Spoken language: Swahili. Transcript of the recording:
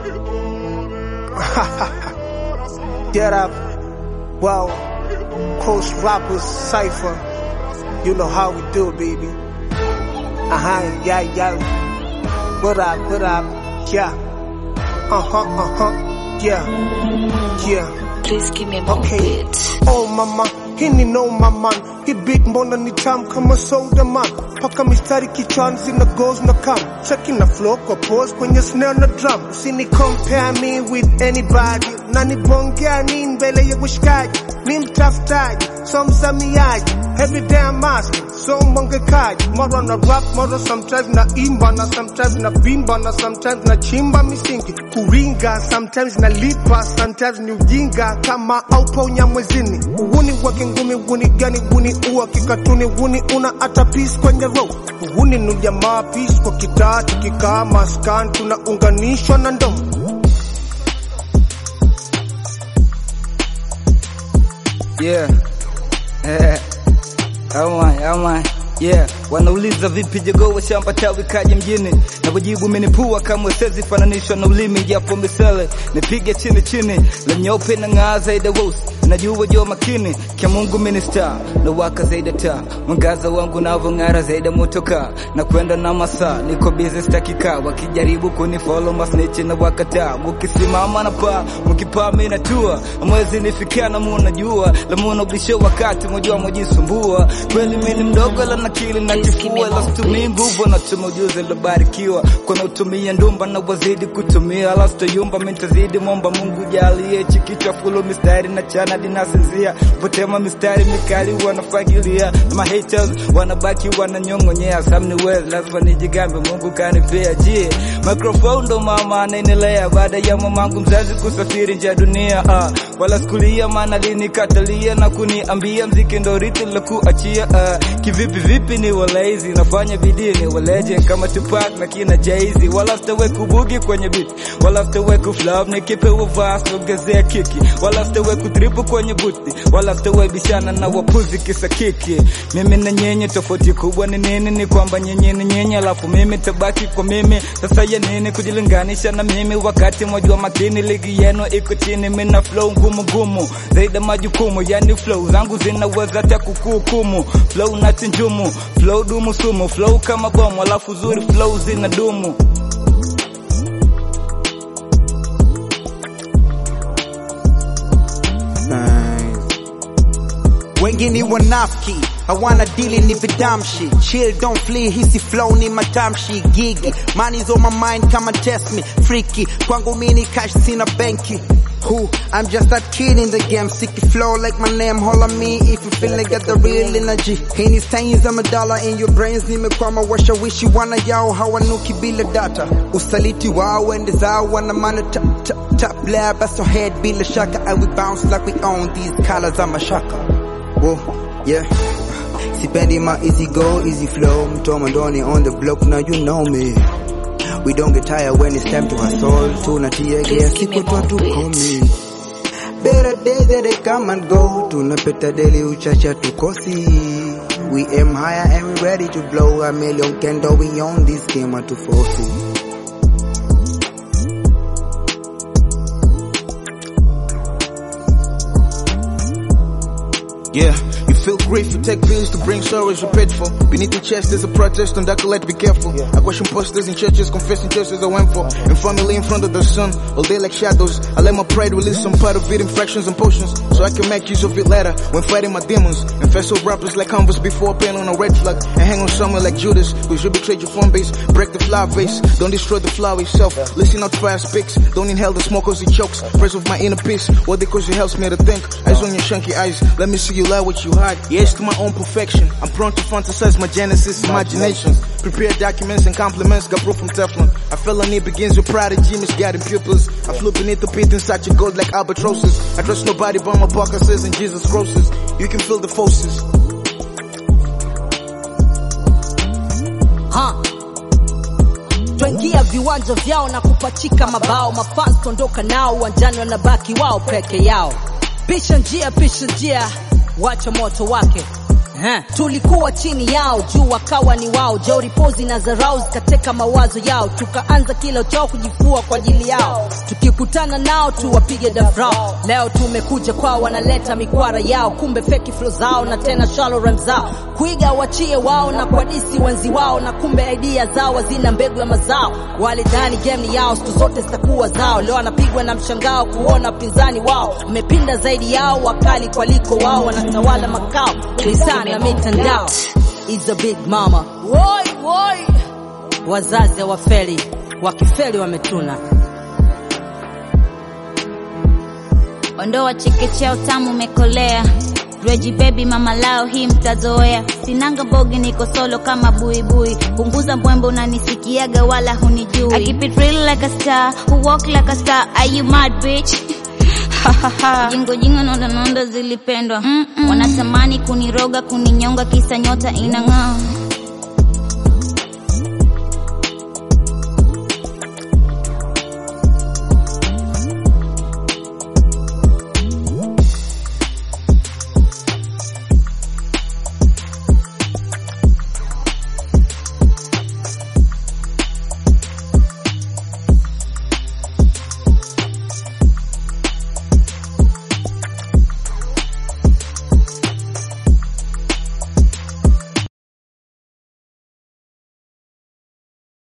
Get up. Well, Coast Rappers Cypher. You know how we do, baby. Uh-huh, yeah, yeah. What up, what up? Yeah. Uh-huh, uh-huh. Yeah. Yeah. Please give me more Okay. beat. Oh mama, hii ni noma man, hii beat mbona ni tamu kama soda man, paka mistari kichwani zina goes na kam, cheki na flow kwa pose kwenye snare na drum, usini compare me with anybody, na nibongea nini mbele ya washikaji, mi mtafutaji, so mzamiaji, every day I'm asking, so mwangekaji, mara na rap, mara sometimes na imba, na sometimes na bimba, na sometimes na chimba misingi, kuringa, sometimes na lipa, sometimes ni ujinga, kama aupo nyamwezini, uhuni wake ngumi, uhuni gani, uhuni uwa kikatuni, uhuni una hata peace kwenye row, uhuni ni jamaa peace kwa kitaa, tukikaa maskani, tunaunganishwa na ndomo. Yeah. Eh. Ama, ama. Yeah, wanauliza vipi jogoo wa shamba tawi kaje mjini, na kujibu menipua kama sezi fananishwa na ulimi, japo misele nipige chini chini, la nyeupe na ng'aa zaidi weusi, najua jo makini kia Mungu minista na waka zaidi taa, mwangaza wangu navong'ara zaidi motoka na kwenda na masaa, niko busy stakika, wakijaribu kunifollow masnichi na wakataa, mukisimama na paa, mukipaa mimi natua, mwezi nifikia na munajua, la muna ubisho wakati mojua mojisumbua, kweli mimi ni mdogo la nakili na kifua, la situmii nguvu na tuma ujuzi lobarikiwa, kuna utumia ndumba na wazidi kutumia, la sitoyumba mimi nitazidi momba Mungu jalie, chikichwa fulo mistari na chana dinasinzia, potema mistari mikali wanafagilia, na ma haters wanabaki wananyong'onyea, samni wezi lazima nijigambe, Mungu kanipea jie, microphone ndo mama anaendelea, baada ya mamangu mzazi kusafiri nje ya dunia, ah, wala sikulia maana alinikatalia na kuniambia mziki ndo rithi la kuachia, ah, kivipi vipi ni walaizi, nafanya bidii ni waleje kama Tupac na kina Jay-Z, wala sitawe kubugi kwenye beat, wala sitawe kuflop nikipewa verse ongezea kiki, wala sitawe kutripu kwenye buti, wala sitawe bishana na wapuzi kisa kiki. Mimi na nyenye tofauti kubwa ni nini? Ni kwamba nyenye ni nyenye, alafu mimi tabaki kwa mimi. Sasa ya nini kujilinganisha na mimi, wakati mwajua makini ligi yenu iko chini, mimi na flow ngumu ngumu zaidi ya majukumu, yani flow zangu zinaweza hata kukuhukumu, flow na chinjumu, flow dumu sumu, flow kama bomu, alafu zuri flow zina dumu. wengi ni wanafiki hawana dili ni vidamshi chill don't flee hisi flow ni matamshi gigi money's on my mind kama test me freaky kwangu mini cash sina benki Who? I'm just that kid in the game, sticky flow like my name, holla me if you feel like got the real energy. Any stains, I'm a dollar in your brains, nimekwama washawishi wana yao hawanuki bila data. Usaliti wao ende zao wana mana tap tap tap lab, that's your head bila shaka, and we bounce like we own these colors, I'm a shaka. Whoa, yeah. Sipendi my easy go, easy flow. Mtoma ndoni on the block, now you know me. We don't get tired when it's time to hustle. Tunatia Please gear, give me siku more twatu beats. komi. Better days that they come and go. Tunapeta daily uchacha tukosi. We aim higher and we ready to blow a million candle. We on this game at 240. Yeah, you feel grief, you take pills to bring sorrows you're paid for. Beneath the chest there's a protest on that collect, be careful. I question posters in churches, confessing churches I went for. And family in front of the sun, all day like shadows. I let my pride release some part of it in fractions and potions. So I can make use of it later when fighting my demons. And vessel rappers like Converse before pen on a red flag. And hang on someone like Judas, cause you betrayed your phone base. Break the flower vase, don't destroy the flower itself. Listen out fast picks, don't inhale the smoke cause it chokes. Praise of my inner peace, what they cause it helps me to think. Eyes on your chunky eyes, let me see you lie what you hide. Yes to my own perfection, I'm prone to fantasize my genesis imaginations. Prepare documents and compliments, got proof from Teflon. I feel on it begins with prodigy, misguiding pupils. I flew beneath the pit inside your gold like albatrosses. I trust nobody but my pockets and Jesus grosses. You can feel the forces. ha twaingia viwanja vyao na kupachika mabao mafans kuondoka nao uwanjani wanabaki wao peke yao pisha njia pisha njia wacha moto wake Ehe, tulikuwa chini yao juu wakawa ni wao jeuri pozi na zarau zikateka mawazo yao tukaanza kila chao kujifua kwa ajili yao tukikutana nao tuwapige dafrao leo tumekuja kwao wanaleta mikwara yao kumbe feki flo zao na tena shallow rhyme zao kuiga wachie wao na kwadisi wenzi wao na kumbe idea zao hazina mbegu ya mazao walidhani game ni yao siku zote zitakuwa zao leo anapigwa na mshangao kuona upinzani wao amepinda zaidi yao wakali kwaliko wao wanatawala makao lisani na mitandao is a big mama woi woi wazazi hawafeli wakifeli wametuna ondoa chekechea utamu umekolea Reji baby mama lao hii mtazoea sinanga bogi niko solo kama buibui punguza mbwembo unanisikiaga wala hunijui I keep it real like a star who walk like a star are you mad bitch jingo jingo nondo nondo zilipendwa mm -mm. wanatamani kuniroga kuninyonga kisa nyota inang'aa